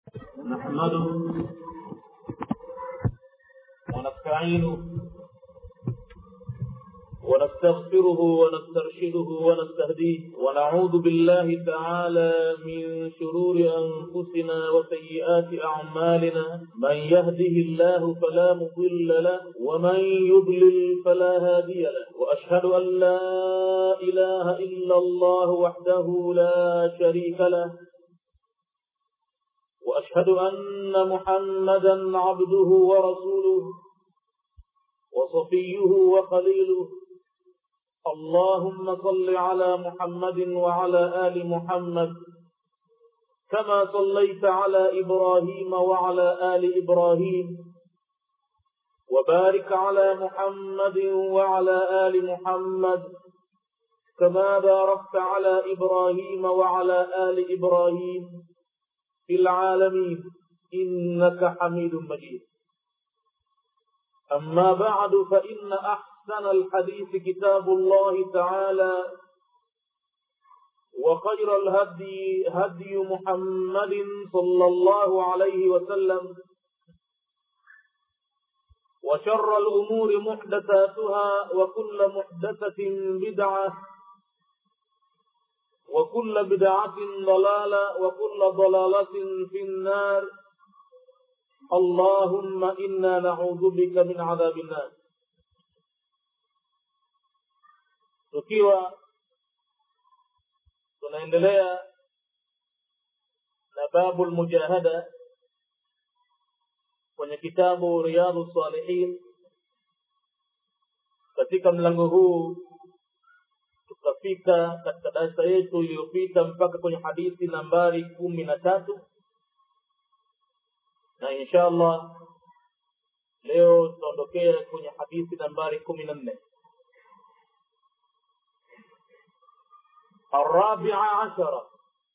نحمده ونستعينه ونستغفره ونسترشده ونستهديه ونعوذ بالله تعالى من شرور أنفسنا وسيئات أعمالنا من يهده الله فلا مضل له ومن يضلل فلا هادي له وأشهد أن لا إله إلا الله وحده لا شريك له وأشهد أن محمدا عبده ورسوله وصفيه وخليله اللهم صل على محمد وعلى آل محمد كما صليت على إبراهيم وعلى آل إبراهيم وبارك على محمد وعلى آل محمد كما باركت على إبراهيم وعلى آل إبراهيم في العالمين إنك حميد مجيد أما بعد فإن أحسن الحديث كتاب الله تعالى وخير الهدي هدي محمد صلى الله عليه وسلم وشر الأمور محدثاتها وكل محدثة بدعة وكل بدعة ضلالة وكل ضلالة في النار اللهم إنا نعوذ بك من عذاب النار tukiwa tunaendelea na babu lmujahada kwenye kitabu riyadhu salihin katika mlango huu tukafika katika darasa yetu iliyopita mpaka kwenye hadithi nambari kumi na tatu na insha allah leo tutaondokea kwenye hadithi nambari kumi na nne الرابعة عشرة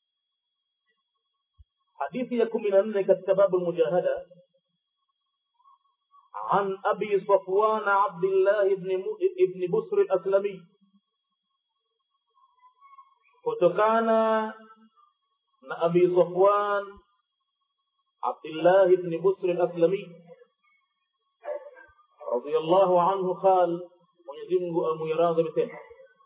حديث يكون من أنك باب المجاهدة عن أبي صفوان عبد الله بن ابن بسر الأسلمي kutokana na abi safwan abdillah bni busr alaslami radiallahu anhu qal mwenyezimngu amwiradhi amesema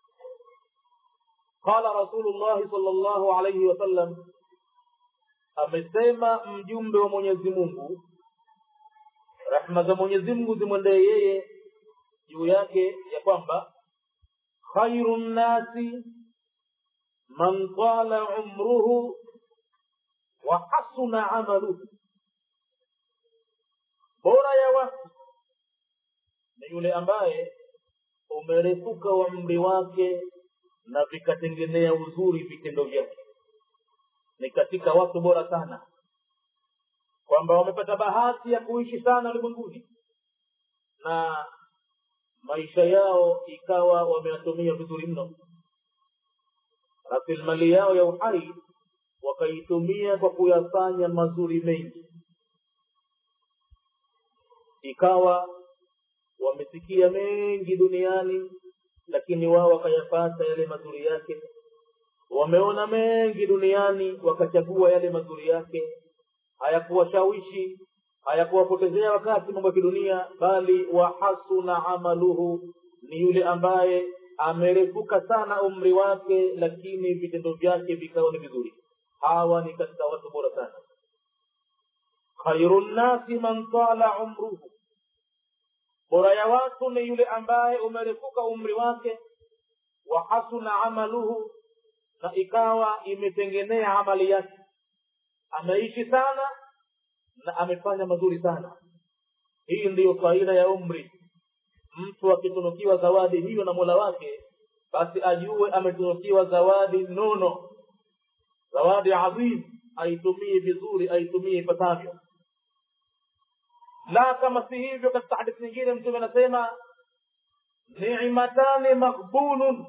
qala rasulullahi sal llahu alaihi wasallam amesema mjumbe wa mwenyezi mungu rehma za mwenyezi mungu zimwendee yeye juu yake ya kwamba khairu nnasi man tala umruhu wa hasuna amaluhu, bora ya watu ni yule ambaye umerefuka umri wake na vikatengenea uzuri vitendo vyake. Ni katika watu bora sana, kwamba wamepata bahati ya kuishi sana ulimwenguni na maisha yao ikawa wameyatumia vizuri mno rasilimali yao ya uhai wakaitumia kwa kuyafanya mazuri mengi ikawa wamesikia mengi duniani lakini wao wakayapata yale mazuri yake wameona mengi duniani wakachagua yale mazuri yake hayakuwashawishi hayakuwapotezea wakati mambo ya kidunia bali wahasuna amaluhu ni yule ambaye amerefuka sana umri wake lakini vitendo vyake vikawa ni vizuri hawa ni katika watu bora sana khairu nnasi man tala umruhu bora ya watu ni yule ambaye umerefuka umri wake wa hasuna amaluhu na ikawa imetengenea amali yake ameishi sana na amefanya mazuri sana hii ndiyo faida ya umri mtu akitunukiwa zawadi hiyo na mola wake basi ajue ametunukiwa zawadi nono zawadi adhim aitumie vizuri aitumie ipasavyo la kama si hivyo katika hadithi nyingine mtume anasema nimatani maghbunun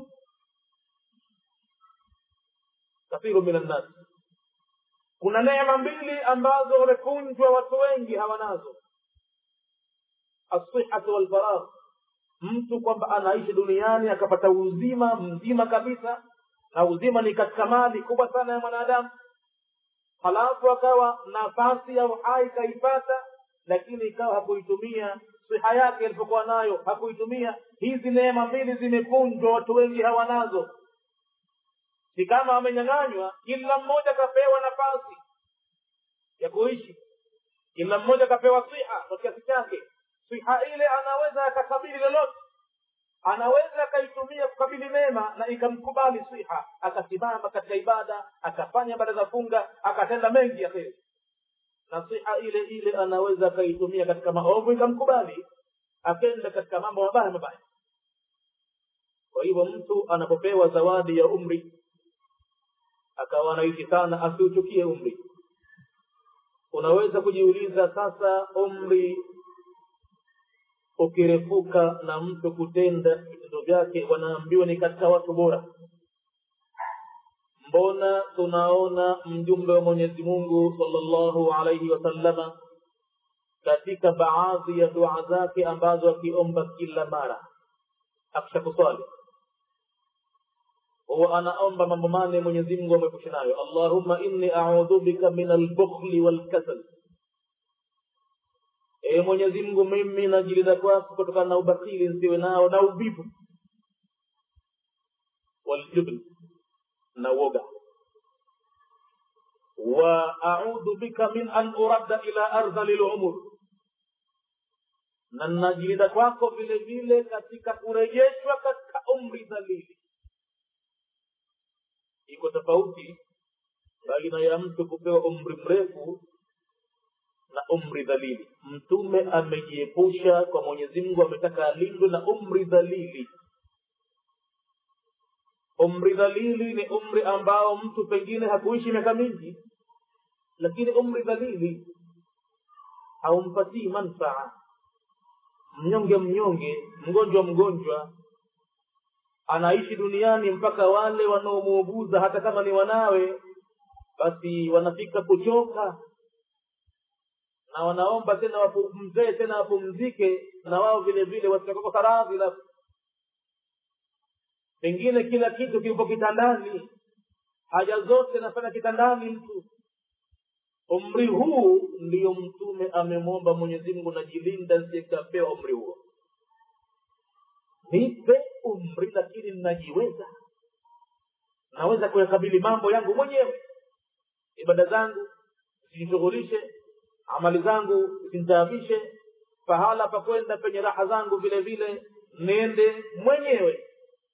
kathiru min annas kuna neema mbili ambazo wamekunjwa watu wengi hawanazo assihatu walfaragh mtu kwamba anaishi duniani akapata uzima mzima kabisa na uzima ni katika mali kubwa sana ya mwanadamu halafu akawa nafasi ya uhai kaipata lakini ikawa hakuitumia siha yake alipokuwa nayo hakuitumia hizi neema mbili zimepunjwa watu wengi hawanazo si kama wamenyang'anywa kila mmoja kapewa nafasi ya kuishi kila mmoja kapewa siha kwa kiasi chake siha ile anaweza akakabili lolote anaweza akaitumia kukabili mema na ikamkubali siha akasimama katika ibada akafanya ibada za funga akatenda mengi ya kheri na siha ile ile anaweza akaitumia katika maovu ikamkubali akenda katika mambo mabaya mabaya kwa hivyo mtu anapopewa zawadi ya umri akawa anaishi sana asiuchukie umri unaweza kujiuliza sasa umri ukirefuka na mtu kutenda vitendo vyake wanaambiwa ni katika watu bora mbona tunaona mjumbe wa mwenyezi mungu salllahu alaihi wasallama katika baadhi ya dua zake ambazo akiomba kila mara akisha kuswali huwa anaomba mambo mane mwenyezi mungu amepusha nayo allahumma inni audhu bika min albukhli walkasal e mwenyezi mungu mimi najilinda kwako kutokana na ubakhili nsiwe nao na uvivu waljubn na uoga wa audhu bika min an uradda ila ardhali lumur na najilinda kwako vile vile katika kurejeshwa katika umri dhalili iko tofauti baina ya mtu kupewa umri mrefu na umri dhalili mtume amejiepusha kwa mwenyezi mungu ametaka alindwe na umri dhalili umri dhalili ni umri ambao mtu pengine hakuishi miaka mingi lakini umri dhalili haumpatii manfaa mnyonge mnyonge mgonjwa mgonjwa anaishi duniani mpaka wale wanaomuuguza hata kama ni wanawe basi wanafika kuchoka na wanaomba tena wapumzee tena wapumzike na wao vile vile wasikakosa radhi la pengine kila kitu kipo kitandani haja zote nafanya kitandani mtu umri huu ndiyo mtume amemwomba mwenyezi mungu najilinda nsikapewa umri huo nipe umri lakini ninajiweza naweza kuyakabili mambo yangu mwenyewe ibada zangu zisishughulishe amali zangu zinitaabishe pahala pa kwenda penye raha zangu vile vile nende mwenyewe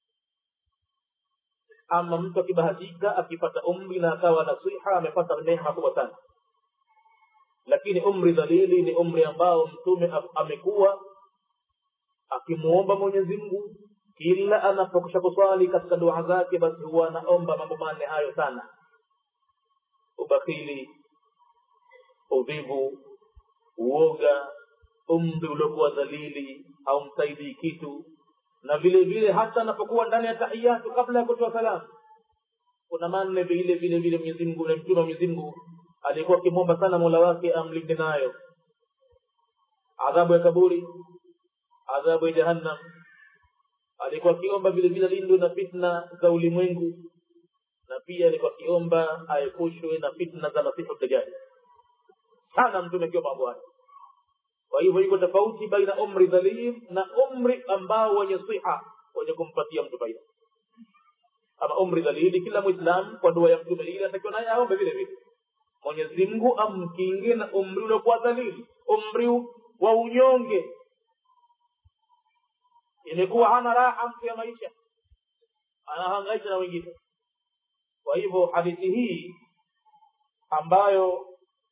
ama mtu akibahatika akipata umri na akawa na siha amepata neema kubwa sana lakini umri dhalili ni umri ambao mtume amekuwa akimuomba mwenyezi mungu kila anapokisha kuswali katika dua zake basi huwa anaomba mambo manne hayo sana ubakhili udhivu uoga umri uliokuwa dhalili haumsaidii kitu na vile vile hata anapokuwa ndani ya tahiyatu kabla ya kutoa salamu kuna manne vile vile vile mwenyezi mungu na mtume wa mwenyezi mungu alikuwa akimwomba sana mola wake amlinde nayo adhabu ya kaburi adhabu ya jahannam alikuwa akiomba vile vile lindwe na fitna za ulimwengu na pia alikuwa akiomba aepushwe na fitna za masihu dajali sana mtume akiomba mambo hayo kwa hivyo iko tofauti baina umri dhalim na umri ambao wenye siha wenye kumpatia mtu faida ama umri dhalili kila mwislam kwa dua ya mtume ile atakiwa naye aombe vile vile mwenyezi mungu amkinge na umri uliokuwa dhalili umri wa unyonge imekuwa hana raha mtu ya maisha anahangaisha na wengine kwa hivyo hadithi hii ambayo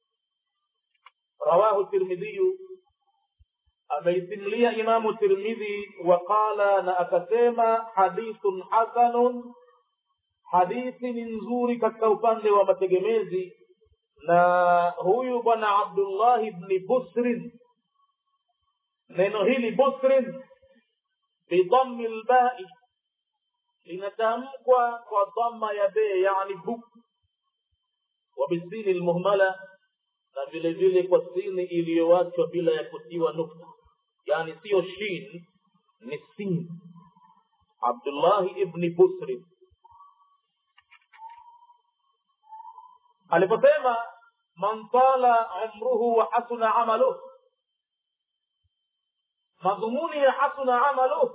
rawahu tirmidhiyu ameisimulia imamu tirmidhi waqala na akasema hadithun hasanun hadithi ni nzuri katika upande wa mategemezi na huyu bwana abdullahi bni busrin neno hili busrin bidhammi lbai linatamkwa kwa dhamma ya be yani bu wa bisini lmuhmala na vile vile kwa sini iliyowachwa bila ya kutiwa nukta yani siyo shin ni sin abdullahi ibni busri aliposema man tala umruhu wa hasuna amaluh madhumuni ya hasuna amaluh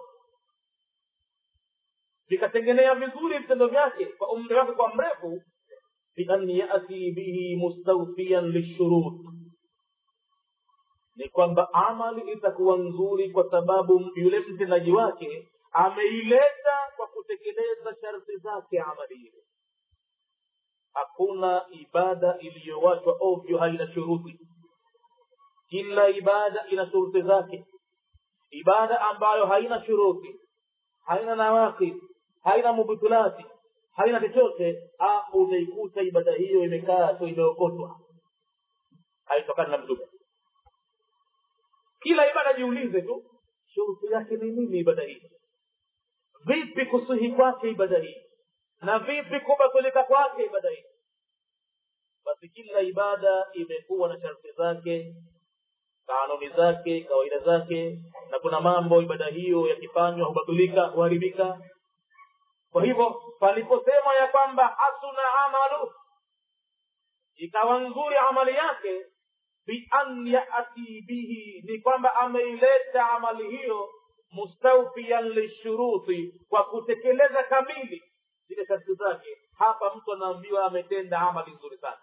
vikatengenea vizuri vitendo vyake kwa umri wake kwa mrefu bian yati bihi mustawfiyan lishurut ni kwamba amali itakuwa nzuri kwa sababu yule mtendaji wake ameileta kwa kutekeleza sharti zake amali ile hakuna ibada iliyowachwa ovyo haina shuruti kila ibada ina shuruti zake ibada ambayo haina shuruti haina nawakid haina mubutulati haina chochote utaikuta ibada hiyo imekaa tu imeokotwa haitokani na mtume kila ibada jiulize tu shuruti yake ni nini ibada hii vipi kusihi kwake ibada hii na vipi kubatilika kwake ibada hii basi kila ibada imekuwa na sharti zake kanuni zake kawaida zake na kuna mambo ibada hiyo yakifanywa hubatilika huharibika kwa hivyo paliposema ya kwamba hasuna amalu ikawa nzuri amali yake bian yati bihi ni kwamba ameileta amali hiyo mustawfiyan lishuruti kwa kutekeleza kamili zile sharti zake hapa mtu anaambiwa ametenda amali nzuri sana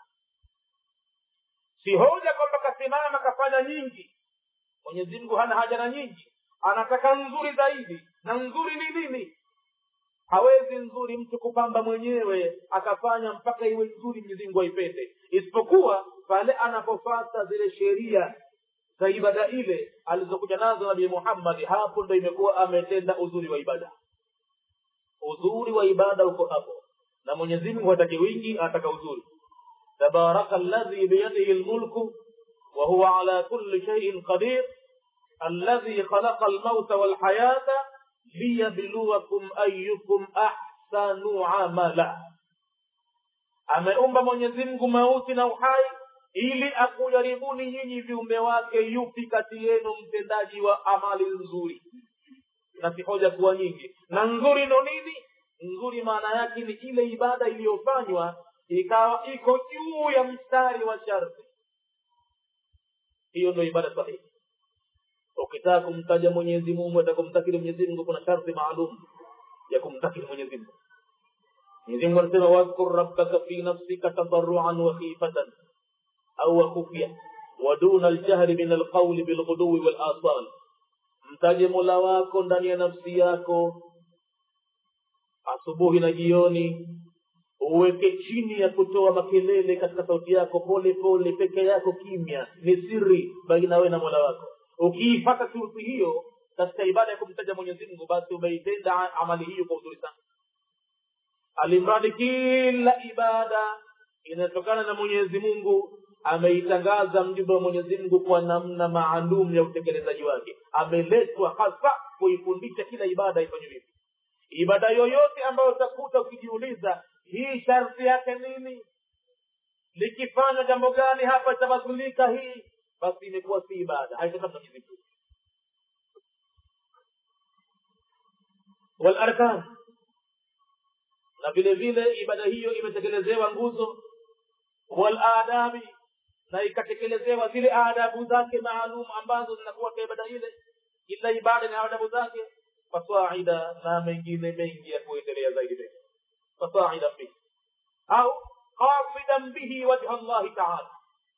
si hoja kwamba kasimama kafanya nyingi mwenyezi mungu hana haja na nyingi anataka nzuri zaidi na nzuri ni nini hawezi nzuri mtu kupamba mwenyewe akafanya mpaka iwe nzuri mwenyezi mungu aipende isipokuwa pale anapofata zile sheria za ibada ile alizokuja nazo nabii muhammadi hapo ndo imekuwa ametenda uzuri wa ibada uzuri wa ibada uko hapo na mwenyezi mungu hataki wingi anataka uzuri tabaraka alladhi biyadihi lmulku وهو على كل شيء قدير الذي خلق الموت والحياة ليبلوكم أيكم أحسن عملا ameumba mwenyezi mungu mauti na uhai ili akujaribuni nyinyi viumbe wake yupi kati yenu mtendaji wa amali nzuri na si hoja kuwa nyingi na nzuri ndo nini nzuri maana yake ni ile ibada iliyofanywa ikawa iko juu ya mstari wa sharti hiyo ndo ibada sahihi ukitaka kumtaja mwenyezi mungu atakumtakiri mwenyezi mungu kuna sharti maalum ya kumtakiri mwenyezi mungu mwenyezi mungu anasema wadhkur rabbaka fi nafsika tadarruan wa khifatan au wa khufya ودون الجهر من القول بالغدو والآصال mtaje mola wako ndani ya nafsi yako asubuhi na jioni uweke chini ya kutoa makelele katika sauti yako pole pole peke yako kimya ni siri baina wewe na mola wako ukiipata shuruti hiyo katika ibada ya kumtaja mwenyezi mungu basi umeitenda amali hiyo kwa uzuri sana alimradi kila ibada inatokana na mwenyezi mungu ameitangaza mjumbe wa mwenyezi mungu kwa namna maalum ya utekelezaji wake ameletwa hasa kuifundisha kila ibada ifanywe vipi ibada yoyote ambayo utakuta ukijiuliza hii sharti yake nini likifanywa jambo gani hapa itabadilika hii basi imekuwa si ibada haitokana mwenyezi mungu walarkan na vile vile ibada hiyo imetekelezewa nguzo waladabi na ikatekelezewa zile adabu zake maalum ambazo zinakuwa kwa ibada ile kila ibada ina adabu zake fasaida na mengine mengi ya kuendelea zaidi mengi fasaida bihi au qasidan bihi wajha llahi taala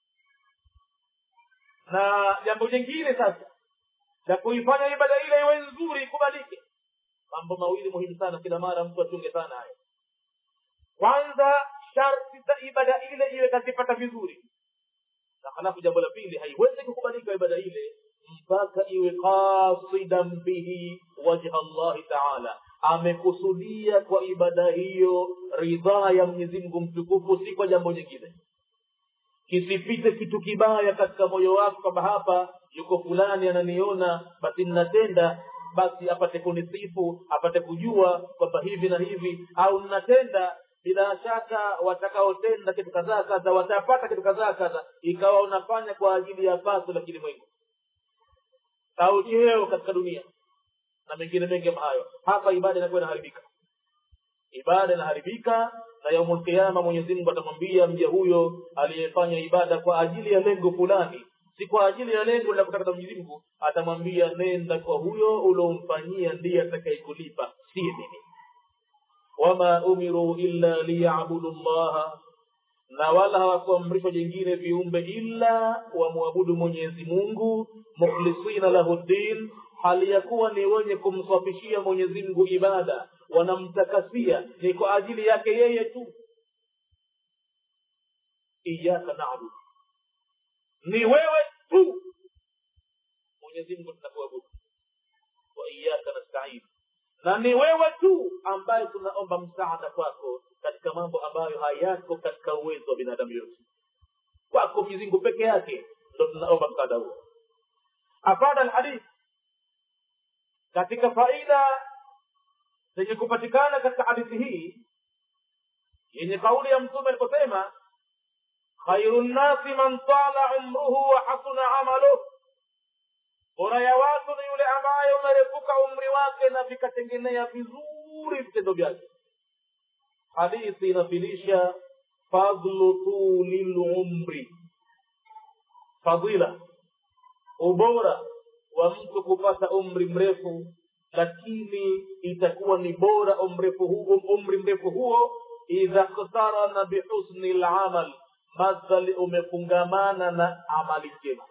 na jambo jingine sasa la kuifanya ibada ile iwe nzuri ikubalike mambo mawili muhimu sana kila mara mtu achunge sana hayo kwanza sharti za ibada ile iwe kazipata vizuri na halafu jambo la pili haiwezi kukubalika ibada ile mpaka iwe qasidan bihi wajha llahi taala amekusudia kwa ibada hiyo ridhaa ya mwenyezi mungu mtukufu si kwa jambo jingine kisipite kitu kibaya katika moyo wako kwamba hapa yuko fulani ananiona basi ninatenda basi apate kunisifu apate kujua kwamba hivi na hivi au ninatenda bila shaka watakaotenda kitu kadhaa kadha watapata kitu kadhaa kadha ikawa unafanya kwa ajili ya pato la kilimwengu au cheo katika dunia na mengine mengi kama hayo hapa ibada inakuwa inaharibika ibada inaharibika na yaumul qiyama mwenyezi mungu atamwambia mja huyo aliyefanya ibada kwa ajili ya lengo fulani si kwa ajili ya lengo la kutaka mwenyezi mungu atamwambia nenda kwa huyo uliomfanyia ndiye atakayekulipa si mimi wama umiru illa liyabudu llaha na wala hawakuamrishwa jingine viumbe illa wamwabudu mwenyezi mungu mukhlisina lahu ddin hali ya kuwa ni wenye kumswafishia mwenyezi mungu ibada wanamtakasia ni kwa ajili yake yeye tu iyaka nabudu ni wewe tu mwenyezi mungu tunakuabudu wa iyaka nastain na ni wewe tu ambaye tunaomba msaada kwako katika mambo ambayo hayako katika uwezo wa binadamu yote kwako mizingu peke yake ndo tunaomba msaada huo afada alhadith katika faida zenye kupatikana katika hadithi hii yenye kauli ya mtume aliposema khairu nnasi man tala umruhu wa hasuna amaluh bora ya watu ni yule ambaye umerefuka umri wake na vikatengenea vizuri vitendo vyake hadithi inafilisha fadlu tuli lumri fadila ubora wa mtu kupata umri mrefu lakini itakuwa ni bora umrefu huo umri mrefu huo idha ktarana bihusni lamal madhali umefungamana na amali njema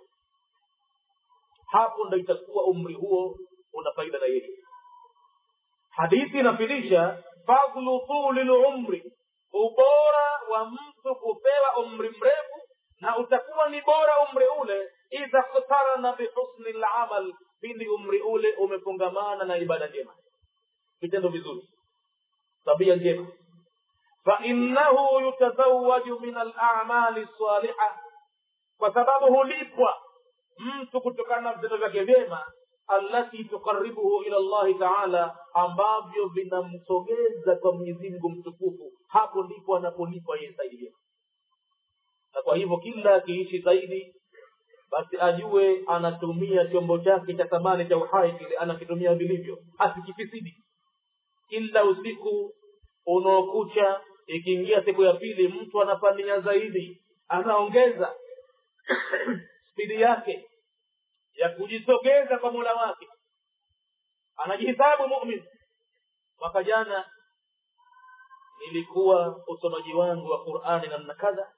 hapo ndo itakuwa umri huo una faida na yeye hadithi inafilisha fadlu tuli lumri ubora wa mtu kupewa umri mrefu na utakuwa ni bora umri ule idha ktarana bihusni lamal pindi umri ule umefungamana na ibada njema vitendo vizuri tabia njema fainnahu yutazawaju min alamali saliha kwa sababu hulipwa mtu kutokana na vitendo vyake vyema allati tuqaribuhu ila llahi taala ambavyo vinamsogeza kwa mwenyezi mungu mtukufu hapo ndipo anapolipwa yeye zaidi vyema na kwa hivyo kila akiishi zaidi basi ajue anatumia chombo chake cha thamani cha uhai kile anakitumia vilivyo asikifisidi kila usiku unaokucha ikiingia siku ya pili mtu anafania zaidi anaongeza spidi yake ya kujisogeza kwa mola wake anajihisabu mumin mwaka jana nilikuwa usomaji wangu wa qurani namna kadha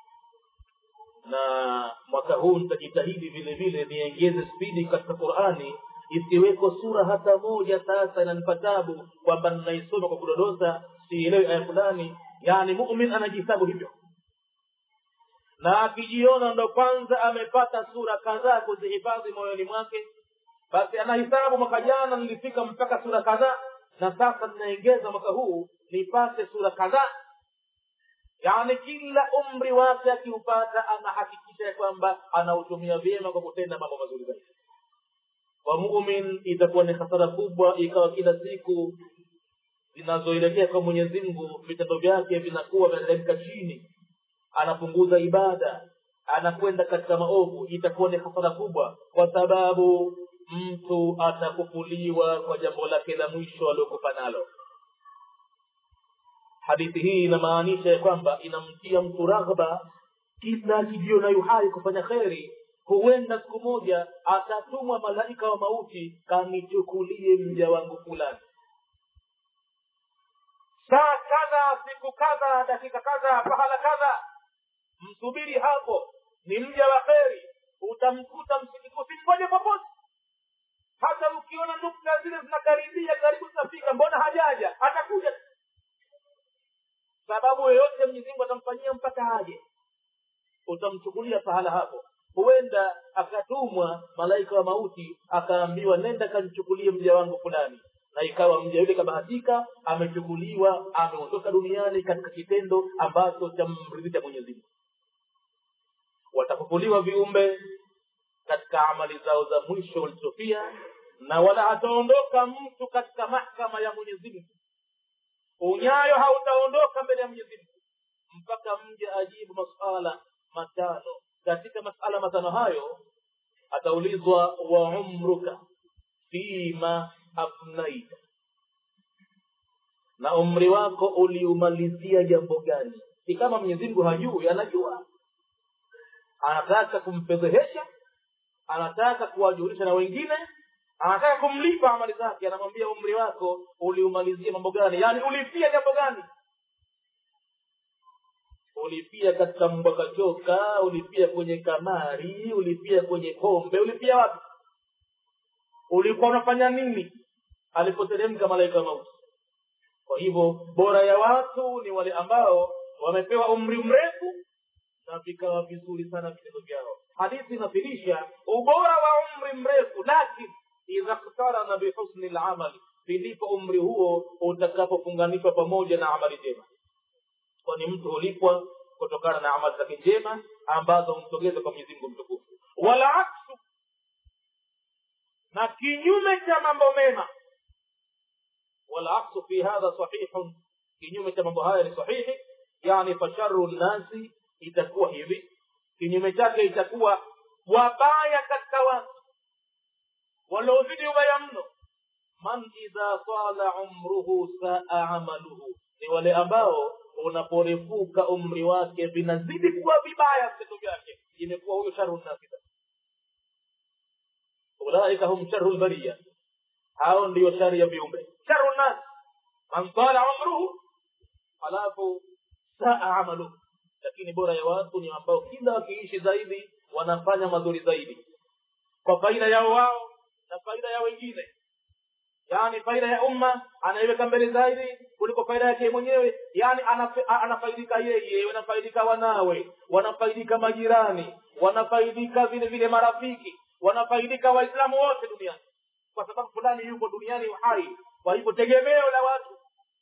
na mwaka huu nitajitahidi vile vile niengeze spidi katika qurani isiweko sura hata moja sasa inanipa tabu kwamba ninaisoma kwa kudodosa sielewi aya fulani yani mumin anajihesabu hivyo na akijiona ndo kwanza amepata sura kadhaa kuzihifadhi moyoni mwake basi anahisabu mwaka jana nilifika mpaka sura kadhaa na sasa ninaengeza mwaka huu nipate sura kadhaa yaani kila umri wake akiupata anahakikisha ya kwamba anautumia vyema kwa kutenda mambo mazuri zaidi kwa mumin itakuwa ni hasara kubwa ikawa kila siku zinazoelekea kwa mwenyezi mungu vitendo vyake vinakuwa vinateremka chini anapunguza ibada anakwenda katika maovu itakuwa ni hasara kubwa kwa sababu mtu atakufuliwa kwa jambo lake la mwisho aliokufa nalo hadithi hii inamaanisha ya kwamba inamtia mtu raghba kila akijiona yuhai kufanya kheri huenda siku moja atatumwa malaika wa mauti kanichukulie mja wangu fulani saa kadha siku kadha dakika kadha pahala kadha msubiri hapo ni mja wa kheri utamkuta usimgoje popote hata ukiona nukta zile zinakaribia karibu zinafika mbona hajaja atakuja sababu yoyote mwenyezimungu atamfanyia mpaka aje utamchukulia pahala hapo huenda akatumwa malaika wa mauti akaambiwa nenda kamchukulie mja wangu fulani na ikawa mja yule kabahatika amechukuliwa ameondoka duniani katika kitendo ambacho chamridhisha mwenyezimungu watafufuliwa viumbe katika amali zao za mwisho walizofia na wala hataondoka mtu katika mahkama ya mwenyezimungu unyayo hautaondoka mbele ya mwenyezi mungu mpaka mja ajibu masuala matano katika masala matano hayo ataulizwa wa umruka fima afnaita na umri wako uliumalizia jambo gani si kama mwenyezi mungu hajui anajua anataka kumfedhehesha anataka kuwajulisha na wengine anataka kumlipa amali zake anamwambia umri wako uliumalizia mambo gani yaani ulipia jambo gani ulipia katika mbwakachoka ulipia kwenye kamari ulipia kwenye pombe ulipia wapi ulikuwa unafanya nini alipoteremka malaika mauti kwa hivyo bora ya watu ni wale ambao wamepewa umri mrefu na vikawa vizuri sana vitendo vyao hadithi inafirisha ubora wa umri mrefu lakin idha ktarana bihusni lamali ndipo umri huo utakapofunganishwa pamoja na amali njema kwani mtu hulipwa kutokana na amali zake njema ambazo humsogeza kwa mwenyezi mungu mtukufu wala aksu na kinyume cha mambo mema wala aksu fi hadha sahihun kinyume cha mambo haya ni sahihi yani fasharu nnasi itakuwa hivi kinyume chake itakuwa wabaya katika watu waliozidi ubaya mno man idha tala umruhu saa amaluhu ni wale ambao unaporefuka umri wake vinazidi kuwa vibaya vitendo vyake imekuwa huyo sharu nnasi ulaika hum sharu lbariya hao ndiyo shari ya viumbe sharu nnas man tala umruhu halafu saa amaluhu lakini bora ya watu ni ambao kila wakiishi zaidi wanafanya mazuri zaidi kwa faida yao wao na faida ya wengine yaani faida ya umma anaiweka mbele zaidi kuliko faida yake mwenyewe yaani anafaidika yeye wanafaidika wanawe wanafaidika majirani wanafaidika vile vile marafiki wanafaidika waislamu wote duniani kwa sababu fulani yuko duniani hai kwa hivyo tegemeo la watu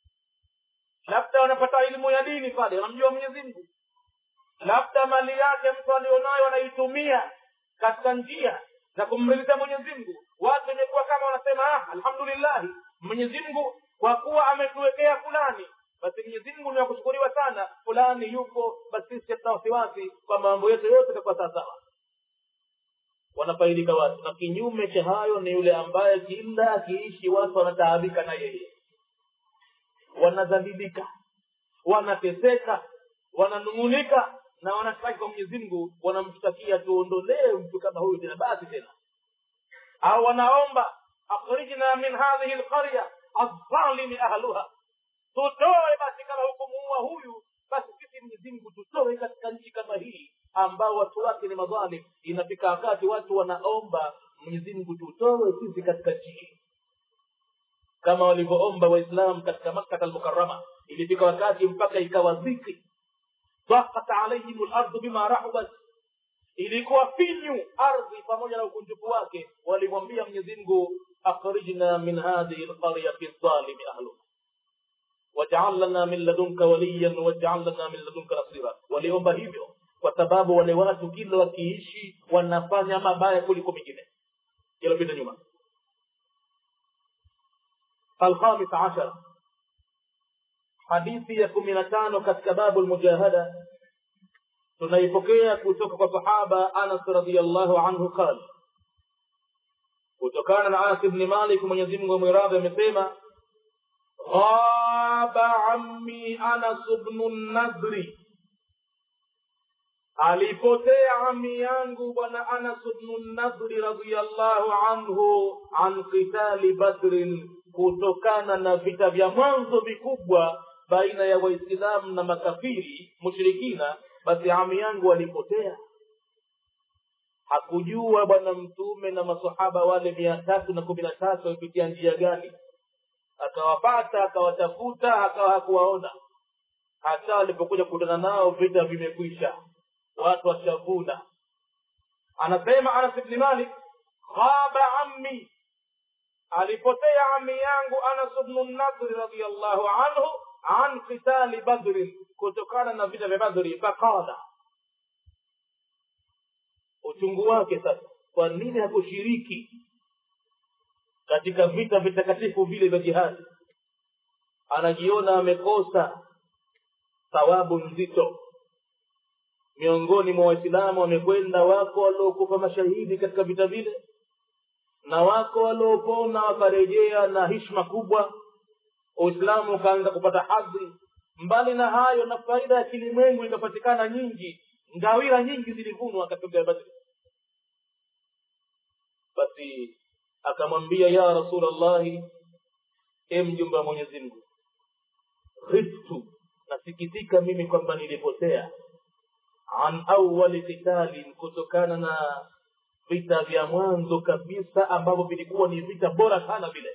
labda wanapata elimu ya dini pale wanamjua mwenyezi mungu labda mali yake mtu alionayo anaitumia katika njia za kumridhisha mwenyezi mungu watu imekuwa kama wanasema ah alhamdulillahi mwenyezi mungu kwa kuwa ametuwekea fulani basi mwenyezi mungu ni wa kushukuriwa sana fulani yupo basi sisi hatuna wasiwasi kwa mambo yetu yote itakuwa sawasawa wanafaidika watu na kinyume cha hayo ni yule ambaye kila akiishi watu wanataabika na yeye wanadhalilika wanateseka wananung'unika na wanashtaki kwa mwenyezi mungu wanamshtakia tuondolee mtu kama huyu tena basi tena au wanaomba akhrijna min hadhihi lqarya aldhalimi ahluha tutoe basi kama hukumuua huyu basi sisi mwenyezi mungu tutoe katika nchi kama hii ambao watu wake ni madhalim inafika wakati watu wanaomba mwenyezi mungu tutoe sisi katika nchi hii kama walivyoomba waislam katika makkata almukarama ilifika wakati mpaka ikawa dhiki ضاقت عليهم الارض بما رحبت ilikuwa finyu ardhi pamoja na ukunjufu wake walimwambia mwenyezi mungu akhrijna min hadhihi lqaryati dhalimi ahluha wajal lana min ladunka waliyan wajal lana min ladunka nasira waliomba hivyo kwa sababu wale watu kila wakiishi wanafanya mabaya kuliko mengine yalopita nyuma alkhamis ashara hadithi ya kumi na tano katika babu lmujahada tunaipokea kutoka kwa sahaba anas radiallahu anhu qal kutokana na anas bni malik mwenyezimngu mwiradhi amesema ghaba ammi anas bnu nadri alipotea ami yangu bwana anas bnu nadri radiallahu anhu an qitali badrin kutokana na vita vya mwanzo vikubwa baina ya waislamu na makafiri mushrikina basi ami yangu alipotea hakujua bwana mtume na masahaba wale mia tatu na kumi na tatu wamepitia njia gani akawapata akawatafuta akawa hakuwaona hata alipokuja kukutana nao vita vimekwisha watu washavuna anasema anas bni malik khaba ammi alipotea ami yangu anas bnu nadri radiallahu anhu an qitali badrin kutokana na vita vya badri faqala uchungu wake sasa kwa nini hakushiriki katika vita vitakatifu vile vya jihadi anajiona amekosa thawabu nzito miongoni mwa waislamu wamekwenda wako waliokufa mashahidi katika vita vile na wako waliopona wakarejea na hishma kubwa uislamu ukaanza kupata hadhi mbali na hayo na faida ya kilimwengu ikapatikana nyingi ngawira nyingi zilivunwa katika badri basi akamwambia ya rasulllahi e mjumbe wa mwenyezi mungu khiftu nasikitika mimi kwamba nilipotea an awali kitalin kutokana na vita vya mwanzo kabisa ambavyo vilikuwa ni vita bora sana vile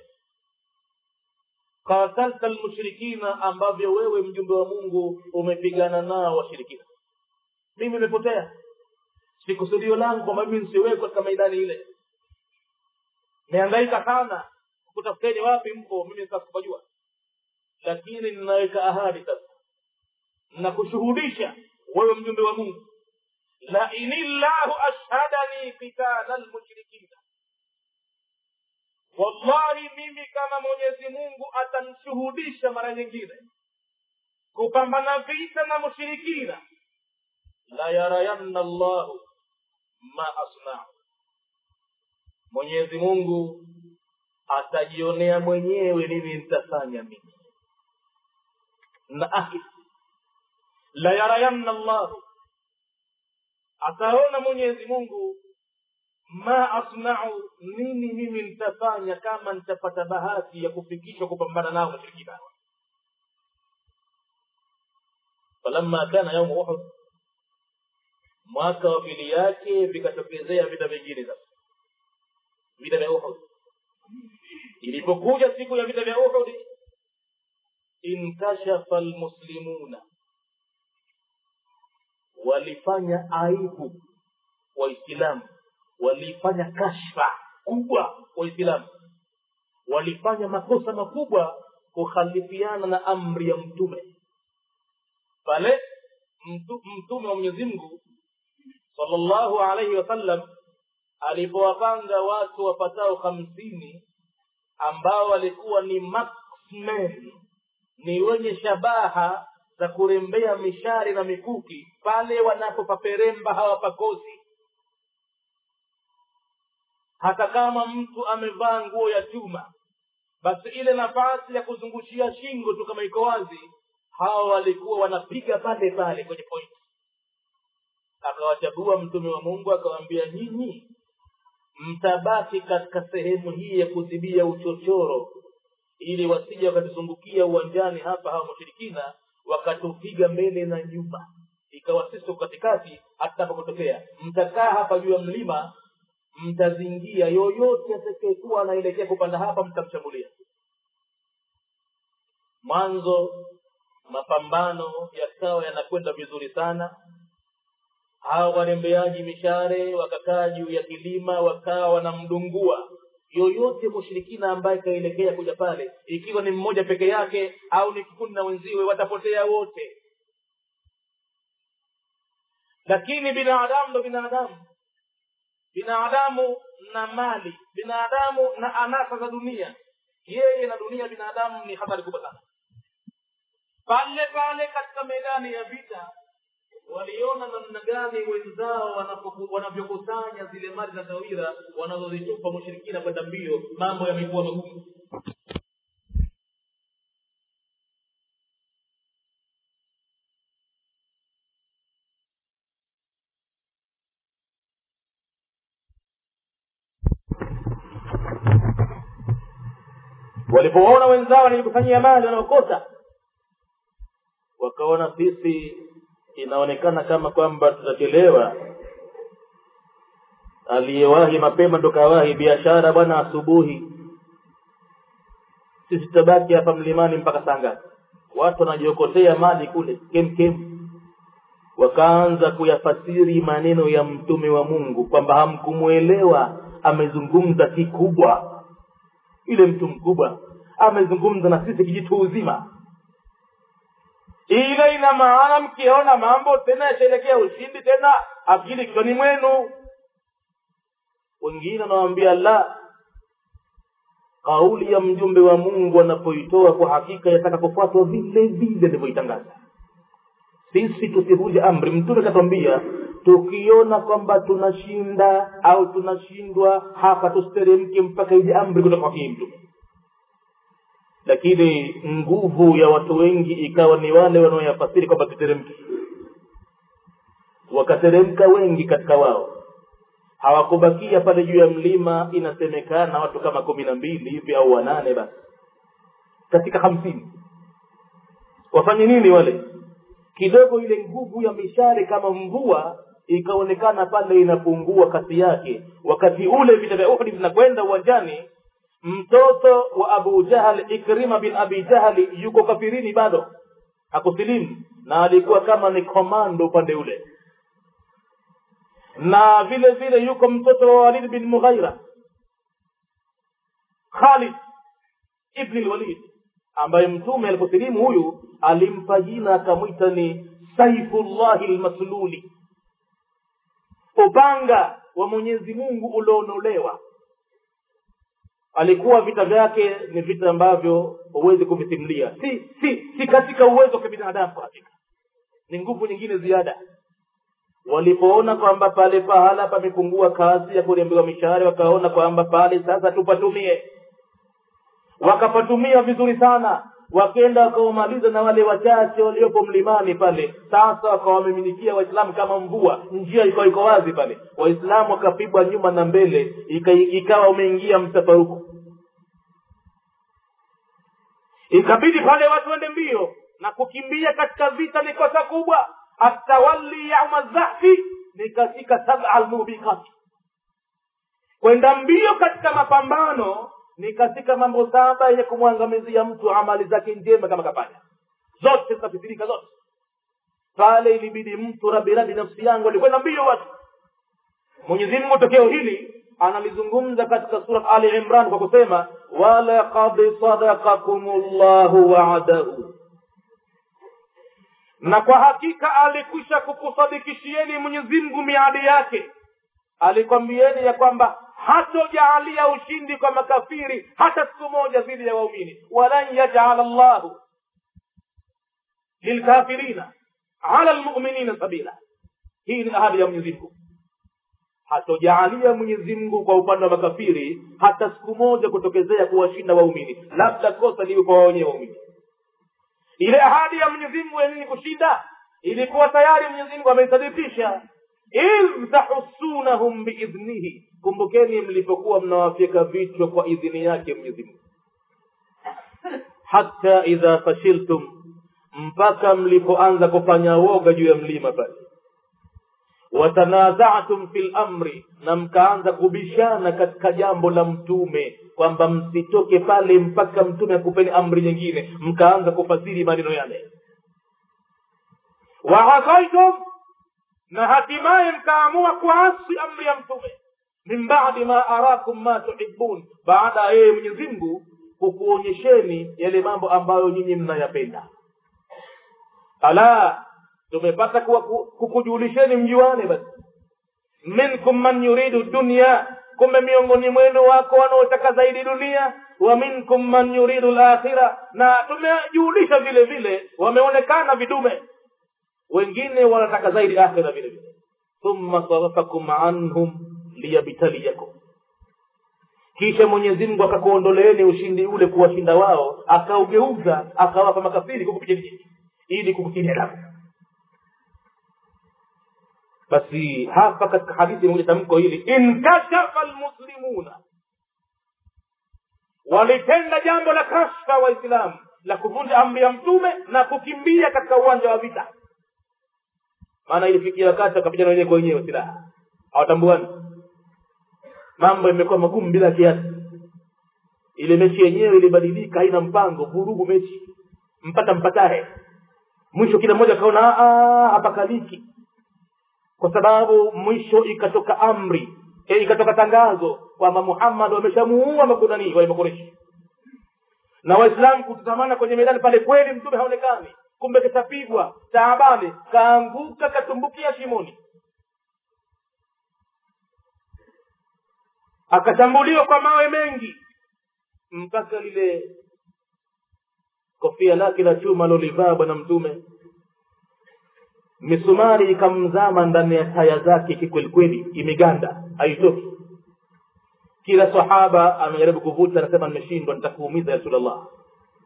qatalta lmushrikina ambavyo wewe mjumbe wa mungu umepigana nao washirikina mimi nimepotea si kusudio langu kwamba mimi nsiwekwe katika maidani ile nihangaika sana kutafuteni wapi mpo mimi sitakupajua lakini ninaweka ahadi sasa nakushuhudisha wewe mjumbe wa mungu la inillahu ashhadani qitala lmushrikina wallahi mimi kama mwenyezi mungu atanishuhudisha mara nyingine kupambana vita na mushirikina la yarayanna llahu ma asnau mwenyezi mungu atajionea mwenyewe nini nitafanya mimi na ahi la yarayanna llahu ataona mwenyezi mungu ma asnau nini mimi nitafanya kama nitapata bahati ya kufikishwa kupambana nao mashirikina falamma kana yaumu uhud mwaka wa pili yake vikatokezea vita vingine sasa vita vya uhud ilipokuja siku ya vita vya uhud inkashafa lmuslimuna walifanya aibu waislamu walifanya kashfa kubwa waislamu walifanya makosa makubwa kukhalifiana na amri ya mtume pale mtu, mtume wa mwenyezi mungu salllahu alaihi wasallam alipowapanga watu wapatao hamsini ambao walikuwa ni marksmen ni wenye shabaha za kurembea mishari na mikuki pale wanapopaperemba hawapakosi hata kama mtu amevaa nguo ya chuma basi ile nafasi ya kuzungushia shingo tu kama iko wazi hawa walikuwa wanapiga pale pale kwenye point akawachagua mtume wa mungu akawaambia nyinyi mtabaki katika sehemu hii ya kudhibia uchochoro ili wasije wakatuzungukia uwanjani hapa hawa mushirikina wakatupiga mbele na nyuma ikawa sisi katikati hatakapotokea mtakaa hapa juu ya mlima mtazingia yoyote atakayekuwa anaelekea kupanda hapa mtamshambulia mwanzo mapambano yakawa yanakwenda vizuri sana hawa warembeaji mishare wakakaa juu ya kilima wakawa wanamdungua yoyote mushirikina ambaye kaelekea kuja pale ikiwa ni mmoja peke yake au ni kikundi na wenziwe watapotea wote lakini binadamu ndo binadamu binadamu na mali binadamu na anasa za dunia yeye na dunia binadamu ni hatari kubwa sana pale pale katika medani ya vita waliona namna gani wenzao wanavyokusanya zile mali za tawira wanazozitupa mushirikina kwenda mbio mambo yamekuwa magumu walipoona wenzao wanajikusanyia mali wanaokota wakaona sisi inaonekana kama kwamba tutachelewa aliyewahi mapema ndo kawahi biashara bwana asubuhi sisi tutabaki hapa mlimani mpaka saa ngapi watu wanajiokotea mali kule kemkem wakaanza kuyafasiri maneno ya mtume wa mungu kwamba hamkumwelewa amezungumza kikubwa yule mtu mkubwa amezungumza na sisi kijitu uzima ile ina maana mkiona mambo tena yashaelekea ushindi tena akili kichwani mwenu wengine wanawambia la kauli ya mjumbe wa mungu anapoitoa kwa hakika yataka kufuatwa vile vile alivyoitangaza sisi tusivunje amri mtume akatwambia tukiona kwamba tunashinda au tunashindwa hapa tusiteremke mpaka ije amri kutoka kwake mtume lakini nguvu ya watu wengi ikawa ni wale wanaoyafasiri kwamba tuteremke wakateremka wengi katika wao hawakubakia pale juu ya mlima inasemekana watu kama kumi na mbili hivi au wanane basi katika hamsini wafanye nini wale kidogo ile nguvu ya mishale kama mvua ikaonekana pale inapungua kasi yake wakati ule vita vya uhdi vinakwenda uwanjani mtoto wa abu jahal ikrima bin abi jahali yuko kafirini bado hakusilimu na alikuwa kama ni komando upande ule na vile vile yuko mtoto wa walid bin mughaira khalid ibni lwalid ambaye mtume aliposilimu huyu alimpa jina akamwita ni saifullahi lmasluli upanga wa mwenyezi mungu ulionolewa alikuwa vita vyake ni vita ambavyo huwezi kuvisimulia si si si katika uwezo wa kibinadamu kwa hakika ni nguvu nyingine ziada walipoona kwamba pale pahala pamepungua kazi ya kurembewa mishahara wakaona kwamba pale sasa tupatumie wakapatumia vizuri sana wakenda wakaumaliza na wale wachache waliopo mlimani pale sasa wakawamiminikia waislamu kama mvua njia ikawa iko wazi pale waislamu wakapigwa nyuma na mbele ika, ikawa umeingia mtafaruku ikabidi pale watu wende mbio na kukimbia katika vita ni kosa kubwa atawali yauma dhahfi ni katika saba almubiqati kwenda mbio katika mapambano ni katika mambo saba yenye kumwangamizia mtu amali zake njema kama kafanya zote zitafitirika zote pale ilibidi mtu rabirabi nafsi yangu alikwenda mbio watu mwenyezi mungu tokeo hili analizungumza katika surat ali imran kwa kusema walaqad sadakakum llahu wa'adahu na kwa hakika alikwisha kukusadikishieni mwenyezi mungu miadi yake alikwambieni ya kwamba hatojaalia ushindi kwa makafiri hata siku moja dhidi ya waumini walan yajala llahu lilkafirina ala lmuminina sabila hii ni ahadi ya mwenyezi mungu hatojaalia mwenyezi mungu kwa upande wa makafiri hata siku moja kutokezea kuwashinda waumini labda kosa liwe kwa wenyewe waumini ile ahadi ya mwenyezi mungu ya nini kushinda ilikuwa tayari mwenyezi mungu ameisadikisha idh tahussunahum biidhnihi kumbukeni mlipokuwa mnawafyeka vichwa kwa idhini yake mwenyezi mungu hata idha fashiltum mpaka mlipoanza kufanya woga juu ya mlima pale watanazatum fi lamri na mkaanza kubishana katika jambo la mtume kwamba msitoke pale mpaka mtume akupeni amri nyingine mkaanza kufasiri maneno yale waasaitum na hatimaye mkaamua kuasi amri ya mtume min badi ma arakum ma tuhibun baada ya yeye mwenyezi mungu kukuonyesheni yale mambo ambayo nyinyi mnayapenda ala tumepata kukujulisheni mjuane basi minkum man yuridu dunya kumbe miongoni mwenu wako wanaotaka zaidi dunia wa minkum man yuridu lakhira na tumejulisha vile vile wameonekana vidume wengine wanataka zaidi akhira vile vile thumma sarafakum anhum liyabtaliyakum kisha mwenyezi mungu akakuondoleeni ushindi ule kuwashinda wao akaugeuza akawapa makafiri kukupigeni ili kukutilia adabu basi hapa katika hadithi imekuja tamko hili inkashafa lmuslimuna walitenda jambo la kashfa waislamu la kuvunja amri ya mtume na kukimbia katika uwanja wa vita maana ilifikia wakati wakapigana wenyewe kwa wenyewe silaha hawatambuani mambo imekuwa magumu bila kiasi ile mechi yenyewe ilibadilika haina mpango vurugu mechi mpata mpatahe mwisho kila mmoja akaona hapakaliki kwa sababu mwisho ikatoka amri e, ikatoka tangazo kwamba muhammad wameshamuua makunani wale makoreshi na waislamu kutazamana kwenye medani pale kweli mtume haonekani kumbe kishapigwa taabani kaanguka katumbukia shimoni akashambuliwa kwa mawe mengi mpaka lile kofia lake la chuma alolivaa bwana mtume misumari ikamzama ndani ya taya zake kikwelikweli imeganda haitoki kila sahaba amejaribu kuvuta anasema nimeshindwa nitakuumiza ya rasulllah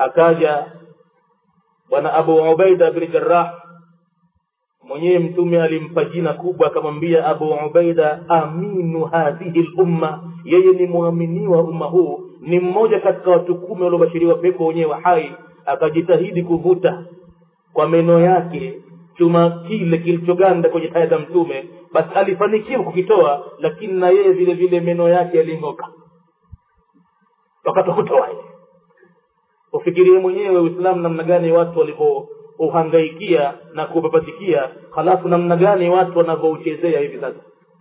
akaja bwana abu ubaida bni jarah mwenyewe mtume alimpa jina kubwa akamwambia abu ubaida aminu hadhihi lumma yeye ni mwaminiwa umma huu ni mmoja katika watu kumi waliobashiriwa pepo wenyewe hai akajitahidi kuvuta kwa meno yake chuma kile kilichoganda kwenye taya za mtume basi alifanikiwa kukitoa lakini na yeye vile vile meno yake yaling'oka wakati wa kutoa ile ufikirie mwenyewe uislamu namna gani watu walivyouhangaikia na kupapatikia halafu namna gani watu wanavyouchezea hivi sasa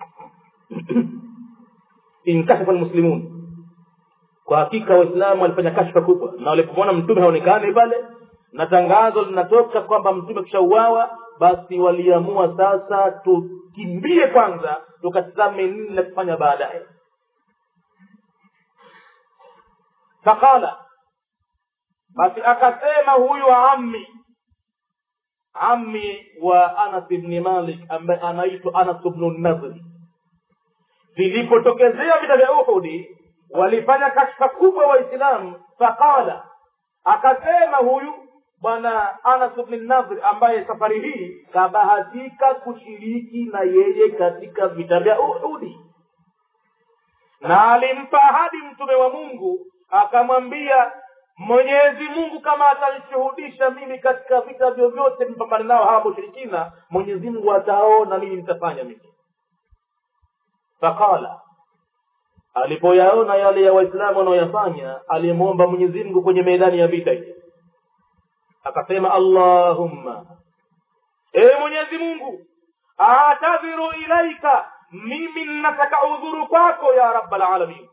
inkashafa lmuslimun kwa hakika waislamu walifanya kashfa kubwa na walipomwona mtume haonekani pale na tangazo linatoka kwamba mtume kishauawa basi waliamua sasa tukimbie kwanza tukatizame nini la kufanya baadaye faqala basi akasema huyu ammi ammi wa anas bni malik ambaye anaitwa anas bnu nadhri vilipotokezea vita vya uhudi walifanya kashfa kubwa waislamu faqala akasema huyu bwana anas bni nadhri ambaye safari hii kabahatika kushiriki na yeye katika vita vya uhudi na alimpa ahadi mtume wa mungu akamwambia mwenyezi mungu kama atanishuhudisha mimi katika vita vyovyote mpambane nao hawa mushirikina mwenyezi mungu ataona mimi nitafanya mimi faqala alipoyaona yale ya waislamu wanaoyafanya alimwomba mwenyezi mungu kwenye medani ya vita hii akasema allahumma ewe mwenyezi mungu atadhiru ilaika mimi nataka udhuru kwako ya rabbalalamin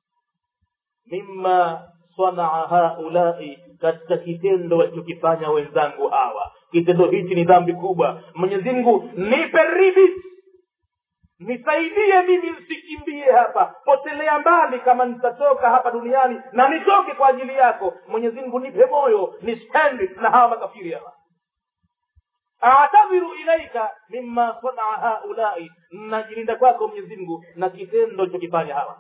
mima sanaa haulai katika kitendo walichokifanya wenzangu hawa kitendo hichi ni dhambi kubwa mwenyezi mungu nipe ridhi nisaidie mimi nsikimbie hapa potelea mbali kama nitatoka hapa duniani na nitoke kwa ajili yako mwenyezi mungu nipe moyo nispendi na hawa makafiri hawa atadhiru ilaika mima sanaa haulai najilinda kwako mwenyezi mungu na kitendo chokifanya hawa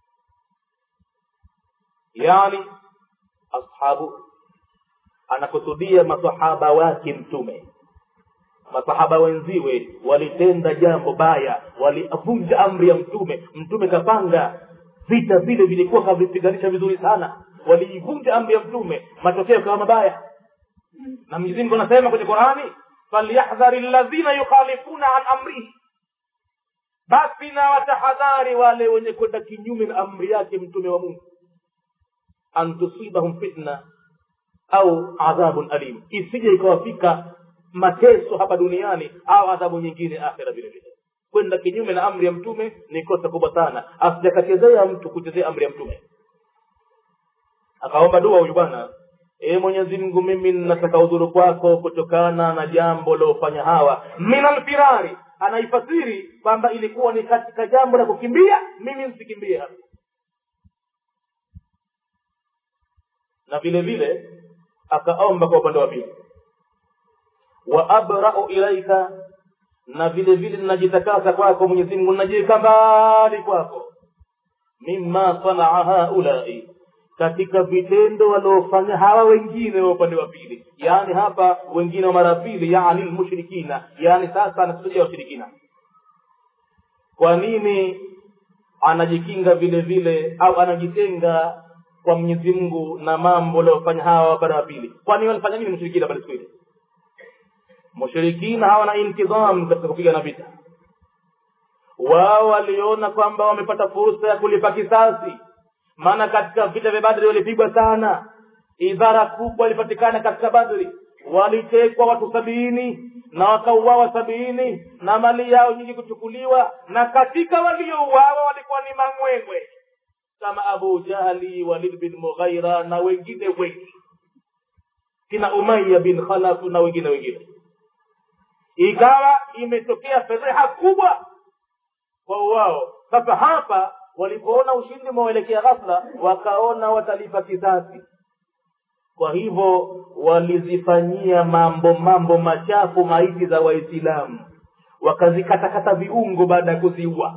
yani ashabu anakusudia masahaba wake mtume masahaba wenziwe walitenda jambo baya walivunja amri ya mtume mtume kapanga vita vile vilikuwa kavipiganisha vizuri sana waliivunja amri ya mtume matokeo kawa mabaya na mwenyezi mungu anasema kwenye qurani falyahdhari ladhina yukhalifuna an amrihi basi na watahadhari wale wenye kwenda kinyume na amri yake mtume wa mungu an tusibahum fitna au adhabun alim isije ikawafika mateso hapa duniani au adhabu nyingine akhira vile vile kwenda kinyume na amri ya mtume ni kosa kubwa sana asijakachezea mtu kuchezea amri ya mtume akaomba dua huyu bwana e mwenyezi mungu mimi nataka udhuru kwako kutokana na jambo liofanya hawa minalfirari anaifasiri kwamba ilikuwa ni katika jambo la kukimbia mimi nsikimbie hapa na vile vile akaomba kwa upande wa pili wa abrau ilaika na vile vile ninajitakasa kwako mwenyezi mungu ninajiweka mbali kwako mima sanaa haulai katika vitendo waliofanya hawa wengine wa upande wa pili yaani hapa wengine wa mara pili yani lmushrikina yaani sasa anakusudia washirikina kwa nini anajikinga vile vile au anajitenga kwa mwenyezi mungu na mambo waliofanya hawa wapande wa pili kwani walifanya nini mushrikina pale siku ile mushirikina hawana intidham katika kupigana vita wao waliona kwamba wamepata fursa ya kulipa kisasi maana katika vita vya badri walipigwa sana idhara kubwa ilipatikana katika badri walitekwa watu sabini na wakauawa sabini na mali yao nyingi kuchukuliwa na katika waliouawa walikuwa ni mangwengwe kama abu jahli walid bin mughaira na wengine wengi kina umaya bin khalaf na wengine wengine ikawa imetokea fedheha kubwa kwa wao sasa hapa walipoona ushindi umewaelekea ghafla wakaona watalipa kisasi kwa hivyo walizifanyia mambo mambo machafu maiti za waislamu wakazikatakata viungo baada ya kuziua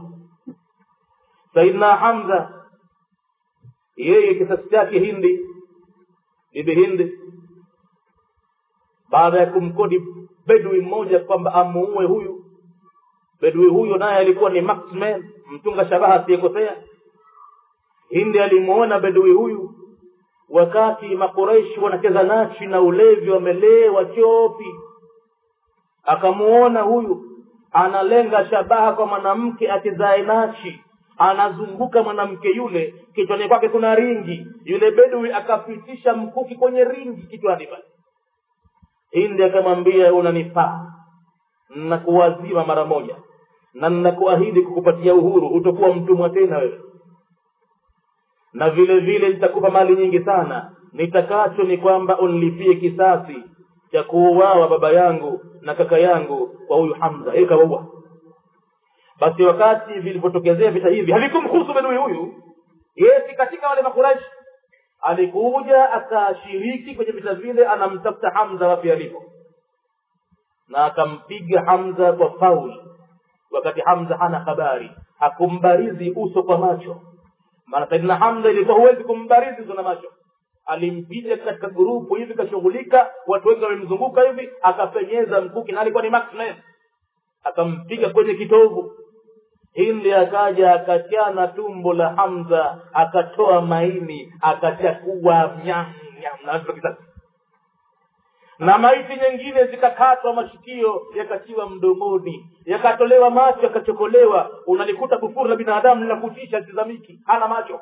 saidna hamza yeye kisasi chake hindi bibi hindi baada ya kumkodi bedwi mmoja kwamba amuue huyu bedwi huyo naye alikuwa ni maxman mtunga shabaha asiyekosea hindi alimuona bedwi huyu wakati makureishi wanacheza nachi na ulevi wamelewa chopi akamuona huyu analenga shabaha kwa mwanamke achezae nachi anazunguka mwanamke yule kichwani kwake kuna ringi yule bedwi akapitisha mkuki kwenye ringi kichwani pale hindi akamwambia unanifaa nakuwazima mara moja na nnakuahidi kukupatia uhuru utakuwa mtumwa tena wewe na vile vile nitakupa mali nyingi sana nitakacho ni kwamba unlipie kisasi cha kuuawa baba yangu na kaka yangu kwa huyu hamza yeye kawaua basi wakati vilivyotokezea vita hivi havikumhusu bedui huyu yeye si katika wale makuraishi alikuja akashiriki kwenye vita vile anamtafuta hamza wapi alipo na akampiga hamza kwa faul wakati hamza hana habari hakumbarizi uso kwa macho maana saidina hamza ilikuwa huwezi kumbarizi uso na macho alimpiga katika grupu hivi kashughulika watu wengi wamemzunguka hivi akapenyeza mkuki na alikuwa ni maxman akampiga kwenye kitovu hindi akaja akachana tumbo la hamza akatoa maini akachakua nyam nyam na kisasi na maiti nyingine zikakatwa mashikio yakatiwa mdomoni yakatolewa macho yakachokolewa unalikuta kufuru la binadamu linakutisha tizamiki hana macho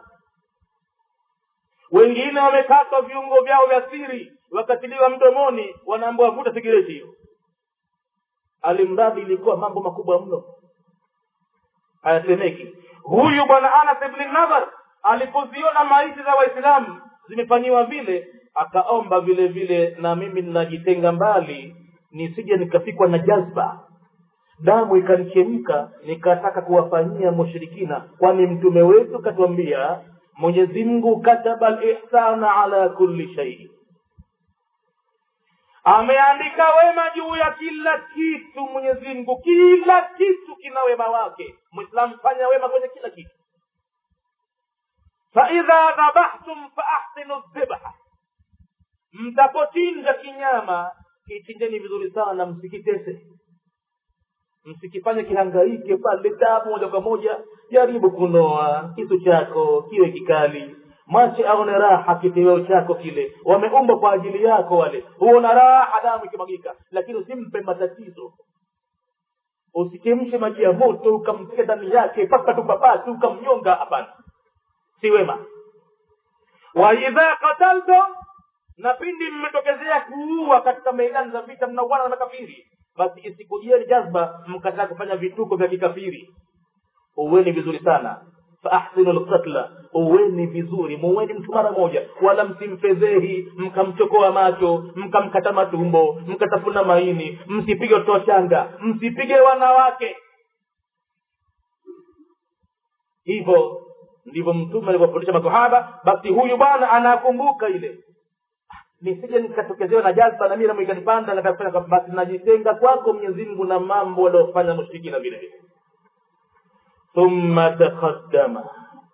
wengine wamekatwa viungo vyao vya siri wakatiliwa mdomoni wanaambua vuta sigireti hiyo alimradi ilikuwa mambo makubwa mno hayasemeki huyu bwana anas ibni nadhar alipoziona maiti za waislamu zimefanyiwa vile akaomba vile vile na mimi ninajitenga mbali nisije nikafikwa na jazba damu ikanichemka nikataka kuwafanyia mushirikina kwani mtume wetu katuambia mwenyezi mungu kataba lihsana ala kulli shai ameandika wema juu ya kila kitu mwenyezi mungu kila kitu kina wema wake mwislamu fanya wema kwenye kila kitu faidha dhabahtum faahsinu dhibha mtapochinja kinyama kichinjeni vizuri sana msikitese msikifanye kihangaike pale damu moja kwa moja jaribu kunoa kisu chako kiwe kikali mwache aone raha kiteweo chako kile wameumba kwa ajili yako wale huona raha damu ikimwagika lakini usimpe matatizo usikemshe maji ya moto ukamtia ndani yake papatu papatu ukamnyonga hapana si wema waidha kataltum na pindi mmetokezea kuua katika meidani za vita mnauana na makafiri basi isikujieni jazba mkataa kufanya vituko vya kikafiri uweni vizuri sana faahsinu lkatla uweni vizuri muweni mtu mara moja wala msimfedhehi mkamchokoa macho mkamkata matumbo mkatafuna maini msipige watoto wachanga msipige wanawake hivyo ndivyo mtume alivyofundisha masahaba basi huyu bwana anakumbuka ile nisije nikatokezewa na jazba na mimi nami ikanipanda nakafanya basi najitenga kwako mwenyezi mungu na mambo waliofanya mushrikina vile vile thumma taqaddama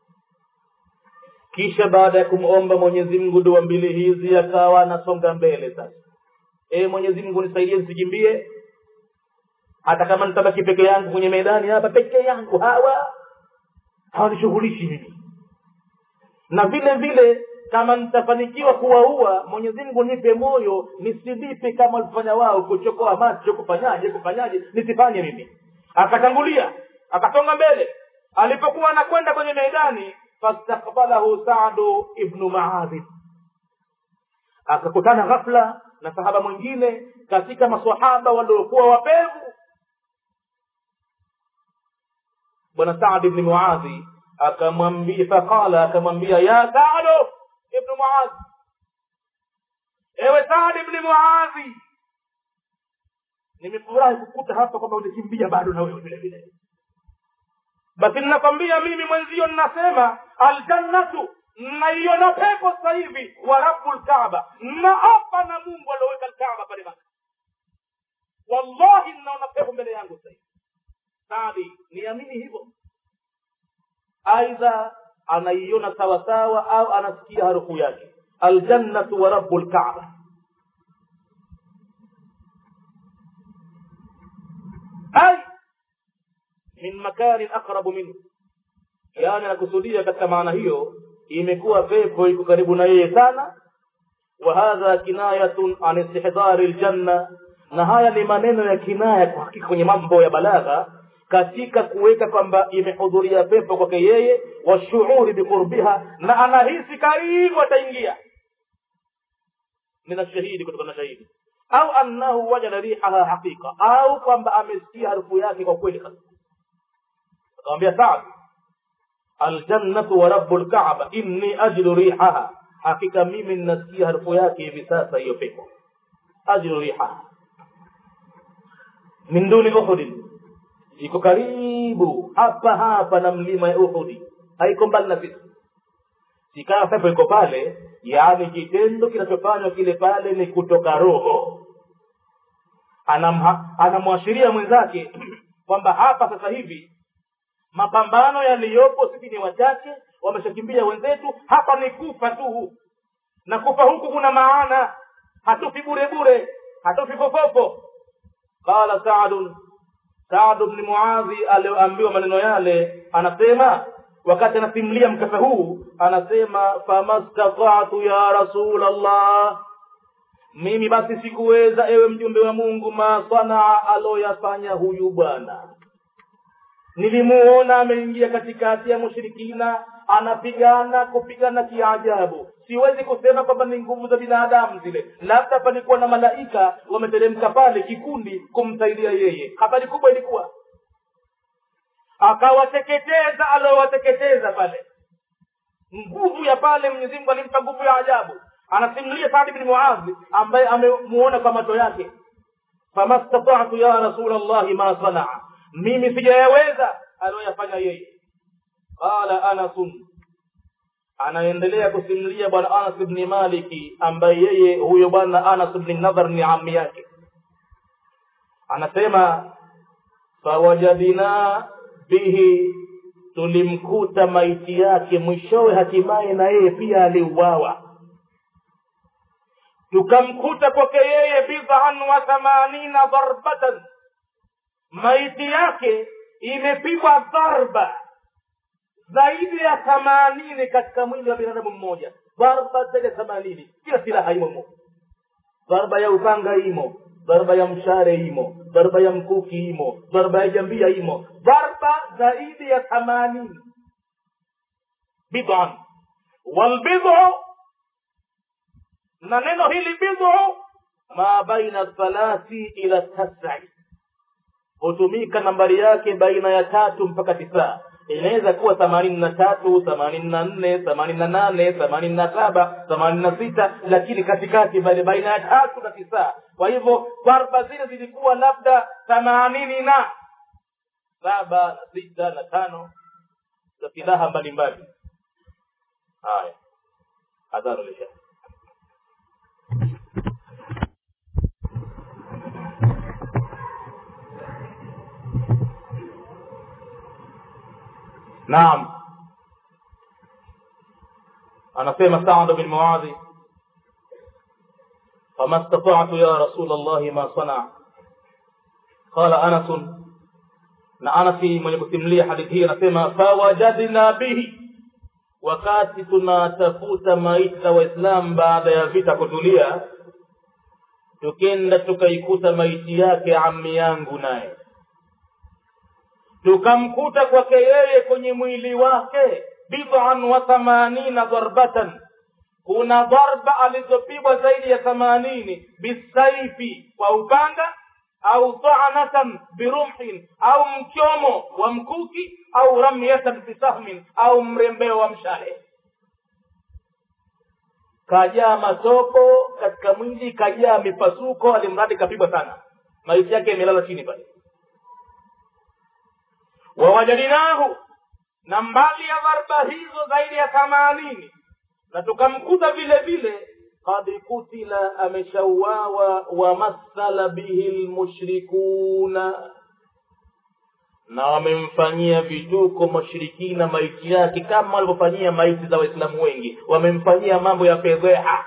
kisha baada ya kumomba mwenyezi mungu dua mbili hizi akawa anasonga mbele sasa e mwenyezi mungu nisaidie nisikimbie hata kama nitabaki peke yangu kwenye medani hapa peke yangu hawa hawanishughulishi mimi na vile vile kama nitafanikiwa kuwaua mwenyezi mungu nipe moyo nisilipe kama walifanya wao kuchokoa macho kufanyaje kufanyaje nisifanye mimi akatangulia akasonga mbele alipokuwa anakwenda kwenye meidani fastakbalahu sadu ibnu maadhi akakutana ghafla na sahaba mwingine katika masahaba waliokuwa wapevu bwana saad ibni muadhi akamwambia faqala akamwambia ya sadu ibnu muadhi ewe saad ibni muadhi nimefurahi kukuta hapa kwamba ulikimbia bado na wewe vile vile basi ninakwambia mimi mwenzio ninasema aljannatu naiona pepo sasa hivi wa rabu lkaaba naapa na mungu alioweka lkaaba pale maka wallahi ninaona pepo mbele yangu sasa hivi sadi niamini hivyo aidha anaiona sawasawa au anasikia harufu yake aljannatu wa rabu lkaaba ay min makanin aqrabu minhu yaani anakusudia katika maana hiyo imekuwa pepo iko karibu na yeye sana wa hadha kinayatun an istihdari ljanna na haya ni maneno ya kinaya kwa hakika kwenye mambo ya balagha katika kuweka kwamba imehudhuria pepo kwake yeye washuuri biqurbiha na anahisi karibu ataingia min ashahidi kutokana na shahidi au annahu wajada rihaha haqiqa au kwamba amesikia harufu yake kwa kweli akamwambia saad aljannatu wa rabu lkaaba inni ajlu rihaha hakika mimi ninasikia harufu yake hivi sasa hiyo pepo ajlu rihaha min duni uhudin iko karibu hapa hapa na mlima ya uhudi haiko mbali na sisi sikawa pepo iko pale yaani kitendo kinachofanywa kile pale ni kutoka roho anamwashiria mwenzake kwamba hapa sasa hivi mapambano yaliyopo sisi ni wachache wameshakimbia wenzetu hapa ni kufa tu na kufa huku kuna maana hatufi bure bure hatufi fofofo qala saadun saadu bni muadhi alioambiwa maneno yale anasema wakati anasimulia mkasa huu anasema famastatatu ya rasul allah mimi basi sikuweza ewe mjumbe wa mungu masanaa aloyafanya huyu bwana nilimuona ameingia katikati ya mushirikina anapigana kupigana kiajabu siwezi kusema kwamba ni nguvu za binadamu zile labda palikuwa na malaika wameteremka pale kikundi kumsaidia yeye habari kubwa ilikuwa akawateketeza aliowateketeza pale nguvu ya pale mwenyezi mungu alimpa nguvu ya ajabu anasimulia saadi bni muadhi ambaye amemuona kwa macho yake fama statatu ya rasul llahi ma sanaa mimi sijayaweza aliyoyafanya yeye qala anasun anaendelea kusimulia bwana anas bni maliki ambaye yeye huyo bwana anas bni nadhar ni ami yake anasema fawajadina bihi tulimkuta maiti yake mwishowe hatimaye na yeye pia aliuawa tukamkuta kwake yeye bidhan wa thamanina dharbatan maiti yake imepigwa dharba zaidi ya themanini katika mwili wa binadamu mmoja dharba zaidi ya themanini kila silaha imo dharba ya upanga imo dharba ya mshare imo dharba ya mkuki imo dharba ya jambia imo dharba zaidi ya themanini bidhan walbidhu na neno hili bidhu ma baina thalathi ila tasai hutumika nambari yake baina ya tatu mpaka tisa inaweza kuwa themanini na tatu themanini na nne themanini na nane themanini na saba themanini na sita lakini katikati bali baina ya tatu na tisa kwa hivyo dharba zile zilikuwa labda themanini na saba na sita na tano za silaha mbalimbali haya adhanu lisha naam anasema saad bin muadhi fama statatu ya rasul llahi ma sanaa qala anasun na anasi mwenye kusimulia hadithi hii anasema fawajadna bihi wakati tunatafuta maiti za waislamu baada ya vita kutulia tukenda tukaikuta maiti yake ami yangu naye tukamkuta kwake yeye kwenye mwili wake bidhan wa thamanina dharbatan kuna dharba alizopigwa zaidi ya thamanini bisaifi kwa upanga au tanatan birumhin au mchomo wa mkuki au ramyatan bisahmin au mrembeo wa mshale kajaa matoko katika mwili kajaa mipasuko alimradi kapigwa sana maiti yake imelala chini pale wawajadinahu na mbali ya dharba hizo zaidi ya themanini na tukamkuta vile vile kad kutila ameshauawa wamathala bihi lmushrikuna na wamemfanyia vituko mashirikina maiti yake kama walivyofanyia maiti za waislamu wengi wamemfanyia mambo ya fedheha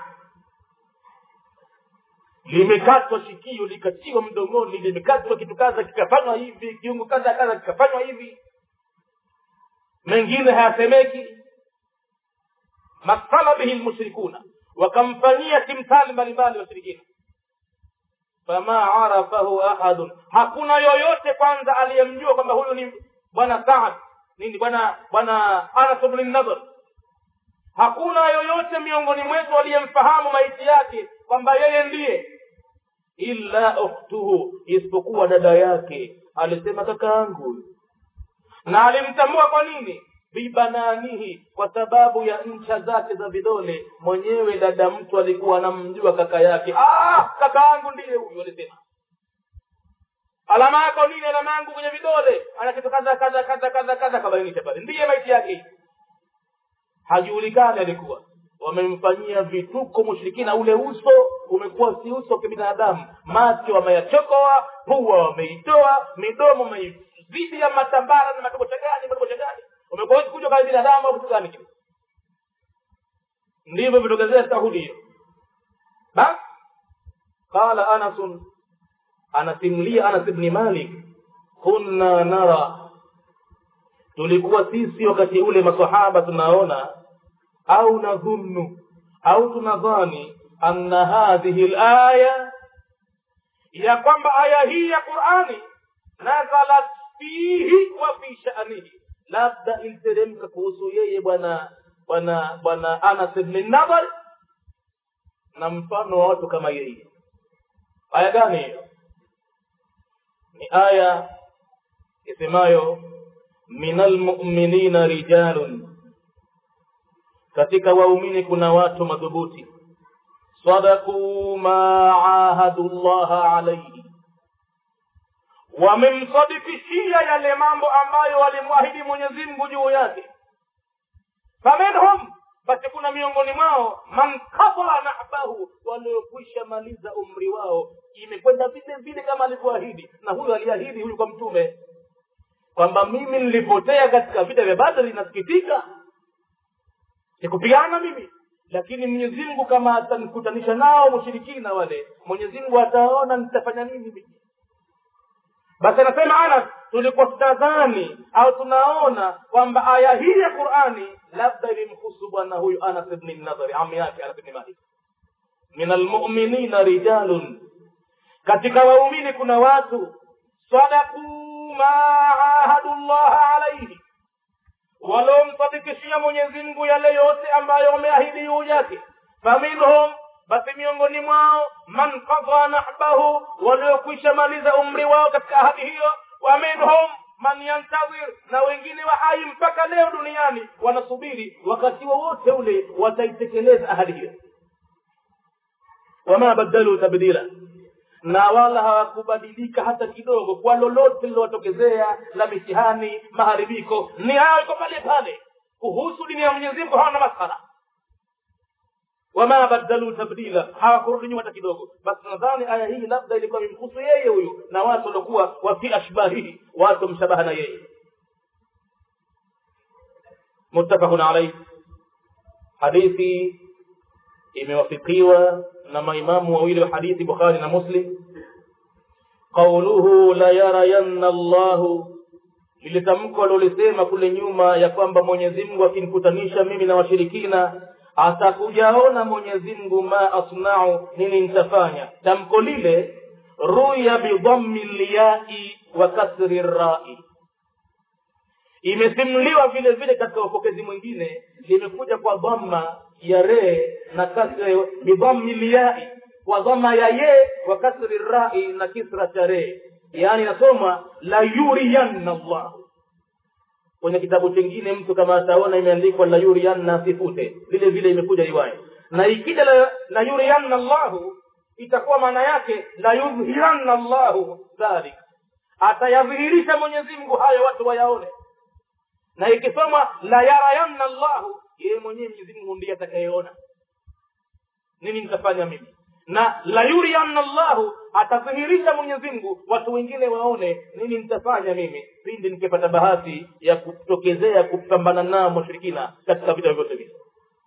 limekatwa shikio likatiwa mdomoni limekatwa kitu kadha kikafanywa hivi kiungo kadha kadha kikafanywa hivi mengine hayasemeki masala bihi lmushrikuna wakamfanyia timthali mbalimbali washirikina fama arafahu ahadun hakuna yoyote kwanza aliyemjua kwamba huyu ni bwana saad nini bwana bwana anas bni nadhr hakuna yoyote miongoni mwetu aliyemfahamu maiti yake kwamba yeye ndiye illa ukhtuhu isipokuwa dada yake alisema kaka yangu na alimtambua kwa nini bibananihi kwa sababu ya ncha zake za vidole mwenyewe dada mtu alikuwa anamjua kaka yake ah, kaka yangu ndiye huyu alisema alama yako nini alama yangu kwenye vidole ana kitu kadha kadha kadha kadha kadha kabainisha pale ndiye maiti yake hajulikani alikuwa wamemfanyia vituko mushrikina ule uso umekuwa si uso wa kibinadamu macho wameyachokoa pua wameitoa midomo wameizidi ya matambara na matobosha gani matobosha gani umekuwa kuja kama binadamu au kitu gani kile ndivyo vitokezea tahudi hiyo basi qala anasun anasimulia anas ibni malik kunna nara tulikuwa sisi wakati ule masahaba tunaona au nadhunnu au tunadhani anna hadhihi laya ya kwamba aya hii ya qurani nazalat fihi wa fi shanihi labda iliteremka kuhusu yeye bwana bwana bwana anas bni nadhar na mfano wa watu kama yeye aya gani hiyo ni aya isemayo min almuminina rijalun katika waumini kuna watu madhubuti sadakuu ma ahadu llaha alaihi wamemsadikishia yale mambo ambayo walimwahidi mwenyezi mungu juu yake faminhum basi kuna miongoni mwao man kadha nahbahu waliokwisha maliza umri wao imekwenda vile vile kama alivyoahidi na huyu aliahidi huyu kwa mtume kwamba mimi nilipotea katika vita vya badri nasikitika sikupigana mimi lakini mwenyezi mungu kama atanikutanisha nao mushirikina wale mwenyezi mungu ataona nitafanya nini mimi basi anasema anas tulikuwa tutadhani au tunaona kwamba aya hii ya qurani labda ilimhusu bwana huyu anas bni nadhari ami yake anas bni malik min almuminina rijalun katika waumini kuna watu sadakuu ma ahadu llaha alaihi waliomsadikishia mwenyezi mungu yale yote ambayo wameahidi juu yake faminhum basi miongoni mwao man kadha nahbahu waliokwisha maliza umri wao katika ahadi hiyo wa minhum man yantadhir na wengine wa hai mpaka leo duniani wanasubiri wakati wowote ule wataitekeleza ahadi hiyo wama badalu tabdila na wala hawakubadilika hata kidogo kwa lolote lilowatokezea la mitihani maharibiko ni hayo iko pale pale kuhusu dini ya mwenyezi mungu hawana masala wama badalu tabdila hawakurudi nyuma hata kidogo basi nadhani aya hii labda ilikuwa imemhusu yeye huyu na watu waliokuwa wafi ashbahihi watu mshabaha na yeye muttafaqun alaihi hadithi imewafikiwa na maimamu wawili wa hadithi bukhari na muslim qauluhu la yarayanna llahu lile tamko alilolisema kule nyuma ya kwamba mwenyezi mungu akinikutanisha mimi na washirikina atakujaona mwenyezi mungu ma asnau nini nitafanya tamko lile ruya bidhammi lyai wa kasri rai imesimuliwa vile vile katika upokezi mwingine limekuja kwa dhamma ya re na kasri bidhammi lyai kwa dhamma ya ye wa kasri rai na kisra cha re yaani nasoma la yuriyanna llahu kwenye kitabu chingine mtu kama ataona imeandikwa la yuriyanna asifute vile vile imekuja riwaya na ikija la, la yuriyanna llahu itakuwa maana yake la yudhiranna llahu dhalik atayadhihirisha mwenyezi mungu hayo watu wayaone na ikisoma la yarayanna llahu yeye mwenyewe mwenyezi mungu ndiye atakayeona nini nitafanya mimi na la yurianna llahu atadhihirisha mwenyezi mungu watu wengine waone nini nitafanya mimi pindi nikipata bahati ya kutokezea kupambana nao mushirikina katika vita vyovyote vile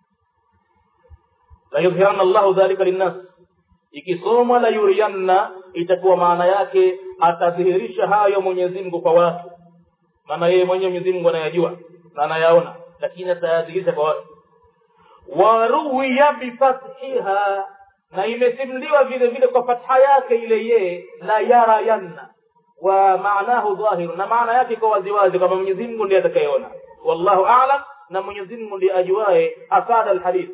la yudhiranna llahu dhalika linnas ikisomwa la yurianna itakuwa maana yake atadhihirisha hayo mwenyezi mungu kwa watu maana yeye mwenyewe mwenyezi mungu anayajua na anayaona lakini atayadhihirisha kwa watu waruwiya bifathiha na imesimuliwa vile vile kwa fatha yake ile yeye la yarayanna wa maanahu dhahiru na maana yake iko waziwazi kwamba mwenyezi mungu ndiye atakayeona wallahu alam na mwenyezi mungu ndiye ajuaye asada alhadith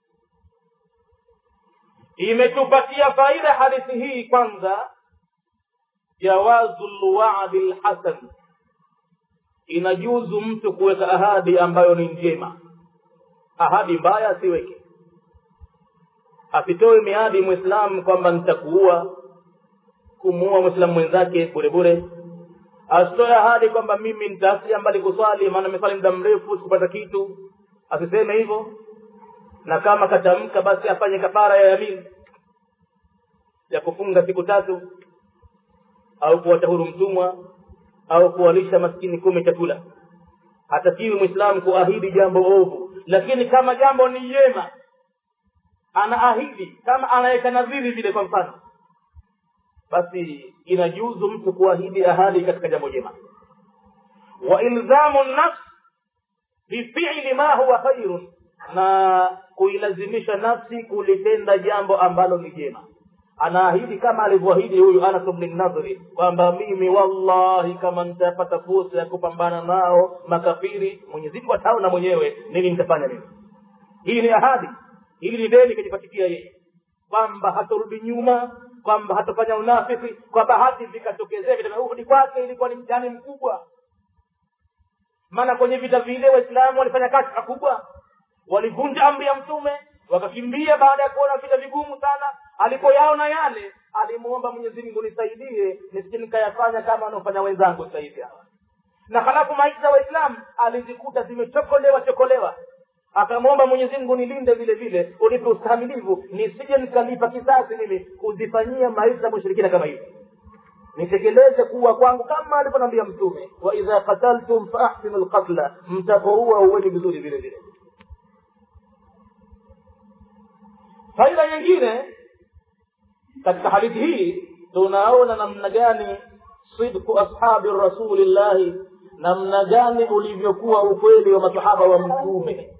imetupatia faida hadithi hii kwanza jawazu lwadi lhasan inajuzu mtu kuweka ahadi ambayo ni njema ahadi mbaya asiweke asitoe miadi mwislamu kwamba nitakuua kumuua mwislamu mwenzake bure bure asitoe ahadi kwamba mimi nitaasia mbali kuswali maana nimeswali muda mrefu sikupata kitu asiseme hivyo na kama katamka basi afanye kafara ya yamini ya kufunga siku tatu au kuwacha huru mtumwa au kuwalisha maskini kumi chakula hatakiwi mwislamu kuahidi jambo ovu lakini kama jambo ni jema anaahidi kama anaweka nadhiri vile kwa mfano basi inajuzu mtu kuahidi ahadi katika jambo jema wa ilzamu nafs bifili ma huwa khairun na kuilazimisha nafsi kulitenda jambo ambalo ni jema anaahidi kama alivyoahidi huyu anas bni nadhri kwamba mimi wallahi kama nitapata fursa ya kupambana nao makafiri mwenyezi mungu ataona mwenyewe nini nitafanya mimi hii ni ahadi hili ni deni kajipatikia yeye kwamba hatorudi nyuma kwamba hatofanya unafiki kwamba hati vikatokezea vitarudi kwake ilikuwa ni mtihani mkubwa maana kwenye vita vile waislamu walifanya kazi kubwa walivunja amri ya mtume wakakimbia baada ya kuona vita vigumu sana alipoyaona yale alimuomba mwenyezi mungu nisaidie nisije nikayafanya kama wanaofanya wenzangu sasa hivi hawa na halafu maisha ya waislamu alizikuta zimechokolewa chokolewa akamwomba mwenyezi mungu nilinde vile vile unipe ustahamilivu nisije nikalipa kisasi mimi kuzifanyia maisha ya mushirikina kama hivi nitekeleze kuwa kwangu kama alivyonambia mtume wa idha qataltum faahsinu lqatla mtapoua uweni vizuri vile vile faida nyingine katika hadithi hii tunaona namna gani sidku ashabi rasulillahi namna gani ulivyokuwa ukweli wa masahaba wa mtume